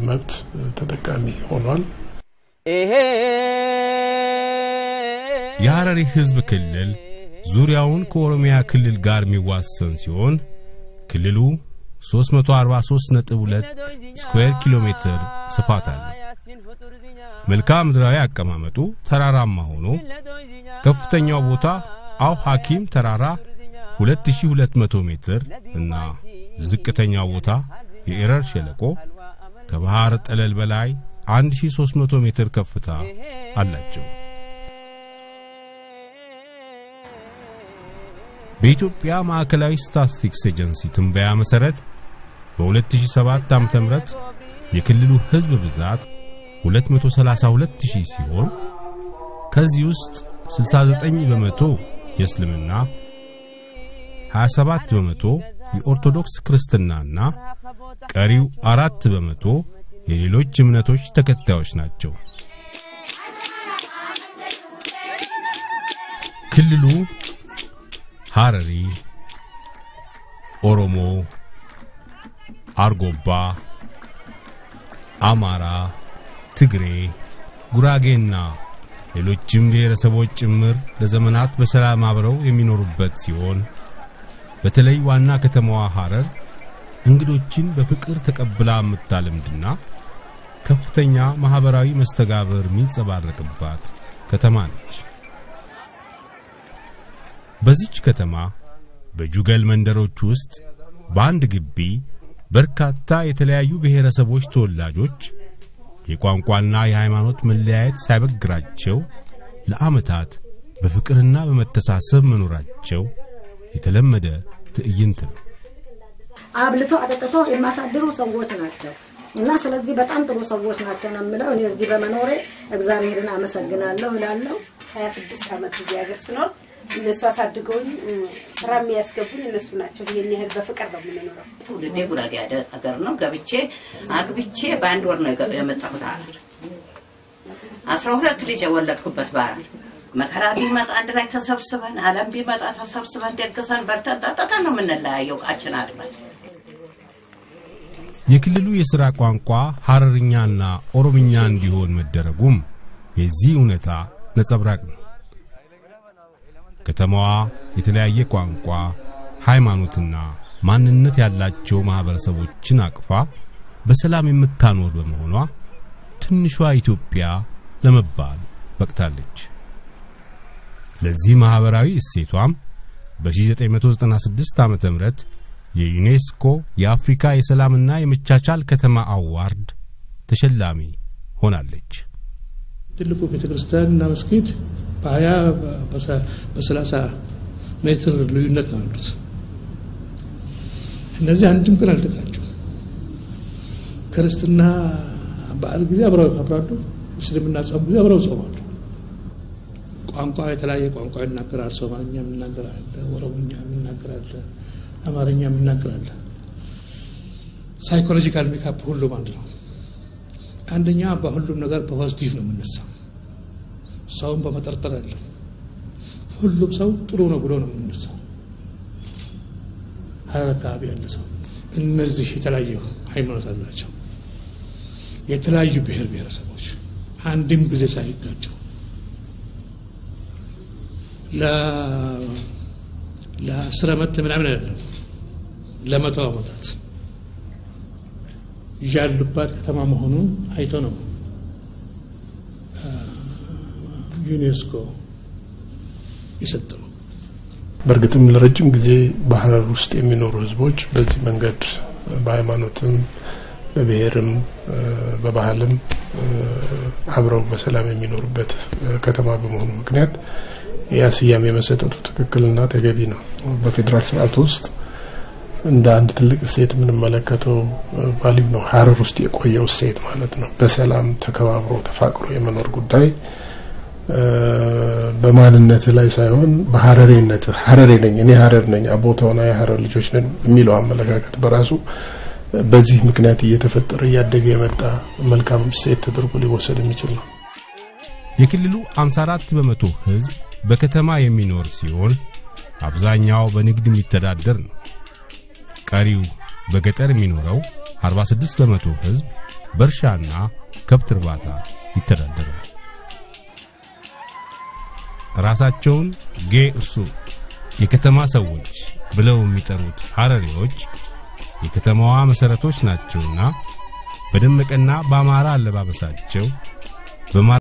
መብት ተጠቃሚ ሆኗል። የሐረሪ ሕዝብ ክልል ዙሪያውን ከኦሮሚያ ክልል ጋር የሚዋሰን ሲሆን ክልሉ 343.2 ስኩዌር ኪሎ ሜትር ስፋት አለው። መልክዓ ምድራዊ አቀማመጡ ተራራማ ሆኖ ከፍተኛው ቦታ አው ሐኪም ተራራ 2200 ሜትር እና ዝቅተኛው ቦታ የኤረር ሸለቆ ከባህር ጠለል በላይ 1300 ሜትር ከፍታ አላቸው። በኢትዮጵያ ማዕከላዊ ስታቲስቲክስ ኤጀንሲ ትንበያ መሠረት በ2007 ዓ.ም የክልሉ ሕዝብ ብዛት 232000 ሲሆን ከዚህ ውስጥ 69 በመቶ የእስልምና 27 በመቶ የኦርቶዶክስ ክርስትናና ቀሪው አራት በመቶ የሌሎች እምነቶች ተከታዮች ናቸው። ክልሉ ሐረሪ፣ ኦሮሞ፣ አርጎባ፣ አማራ፣ ትግሬ፣ ጉራጌና ሌሎችም ብሔረሰቦች ጭምር ለዘመናት በሰላም አብረው የሚኖሩበት ሲሆን በተለይ ዋና ከተማዋ ሐረር እንግዶችን በፍቅር ተቀብላ የምታለምድና ከፍተኛ ማህበራዊ መስተጋብር የሚንጸባረቅባት ከተማ ነች። በዚች ከተማ በጁገል መንደሮች ውስጥ በአንድ ግቢ በርካታ የተለያዩ ብሔረሰቦች ተወላጆች የቋንቋና የሃይማኖት መለያየት ሳይበግራቸው ለዓመታት በፍቅርና በመተሳሰብ መኖራቸው የተለመደ ትዕይንት ነው። አብልተው አጠጥተው የማሳድሩ ሰዎች ናቸው እና ስለዚህ በጣም ጥሩ ሰዎች ናቸው ነው የምለው። እኔ እዚህ በመኖሬ እግዚአብሔርን አመሰግናለሁ እላለሁ። ሀያ ስድስት ዓመት እዚህ ሀገር ስኖር እነሱ አሳድገውኝ ስራ የሚያስገቡኝ እነሱ ናቸው። ይህን ያህል በፍቅር ነው የምንኖረው። ትውልዴ ጉራጌ ሀገር ነው። ገብቼ አግብቼ በአንድ ወር ነው የመጣሁት ሐረር። አስራ ሁለት ልጅ የወለድኩበት በዓል መከራ ቢመጣ አንድ ላይ ተሰብስበን፣ አለም ቢመጣ ተሰብስበን ደግሰን በርተን ጠጥተን ነው የምንለያየው ቃችን አድረን። የክልሉ የሥራ ቋንቋ ሐረርኛና ኦሮምኛ እንዲሆን መደረጉም የዚህ እውነታ ነጸብራቅ ነው። ከተማዋ የተለያየ ቋንቋ፣ ሃይማኖትና ማንነት ያላቸው ማኅበረሰቦችን አቅፋ በሰላም የምታኖር በመሆኗ ትንሿ ኢትዮጵያ ለመባል በቅታለች። ለዚህ ማኅበራዊ እሴቷም በ1996 ዓ ም የዩኔስኮ የአፍሪካ የሰላምና የመቻቻል ከተማ አዋርድ ተሸላሚ ሆናለች። ትልቁ ቤተ ክርስቲያን እና መስጊድ በሀያ በሰላሳ ሜትር ልዩነት ነው ያሉት። እነዚህ አንድም ቀን አልተጋጩም። ክርስትና በዓል ጊዜ አብረው ያከብራሉ። እስልምና ጾም ጊዜ አብረው ጾማሉ። ቋንቋ የተለያየ ቋንቋ ይናገራል። ሶማልኛ የሚናገር አለ፣ ኦሮሞኛ የሚናገር አለ፣ አማርኛ የሚናገር አለ። ሳይኮሎጂካል ሜካፕ ሁሉም አንድ ነው። አንደኛ በሁሉም ነገር በፖዚቲቭ ነው የምነሳው። ሰውን በመጠርጠር አለ። ሁሉም ሰው ጥሩ ነው ብሎ ነው የምነሳው። ሀረር አካባቢ ያለ ሰው እነዚህ የተለያዩ ሃይማኖት አላቸው። የተለያዩ ብሔር ብሔረሰቦች አንድም ጊዜ ሳይጋጩ ለአስር ዓመት ምናምን አይደለም ለመቶ ዓመታት ያሉባት ከተማ መሆኑን አይቶ ነው ዩኔስኮ የሰጠው። በእርግጥም ለረጅም ጊዜ በሐረር ውስጥ የሚኖሩ ህዝቦች በዚህ መንገድ በሃይማኖትም በብሔርም በባህልም አብረው በሰላም የሚኖሩበት ከተማ በመሆኑ ምክንያት ያ ስያሜ መሰጠቱ ትክክልና ተገቢ ነው። በፌዴራል ስርዓት ውስጥ እንደ አንድ ትልቅ እሴት የምንመለከተው ቫሊዩ ነው። ሐረር ውስጥ የቆየው እሴት ማለት ነው። በሰላም ተከባብሮ ተፋቅሮ የመኖር ጉዳይ በማንነት ላይ ሳይሆን በሀረሬነት ሀረሬ ነኝ እኔ ሀረር ነኝ አቦታውና የሀረር ልጆች ነን የሚለው አመለካከት በራሱ በዚህ ምክንያት እየተፈጠረ እያደገ የመጣ መልካም እሴት ተደርጎ ሊወሰድ የሚችል ነው። የክልሉ 54 በመቶ ህዝብ በከተማ የሚኖር ሲሆን አብዛኛው በንግድ የሚተዳደር ነው። ቀሪው በገጠር የሚኖረው 46 በመቶ ህዝብ በእርሻና ከብት እርባታ ይተዳደራል። ራሳቸውን ጌ እርሱ የከተማ ሰዎች ብለው የሚጠሩት ሐረሪዎች የከተማዋ መሠረቶች ናቸውና በደመቀና በአማራ አለባበሳቸው በማ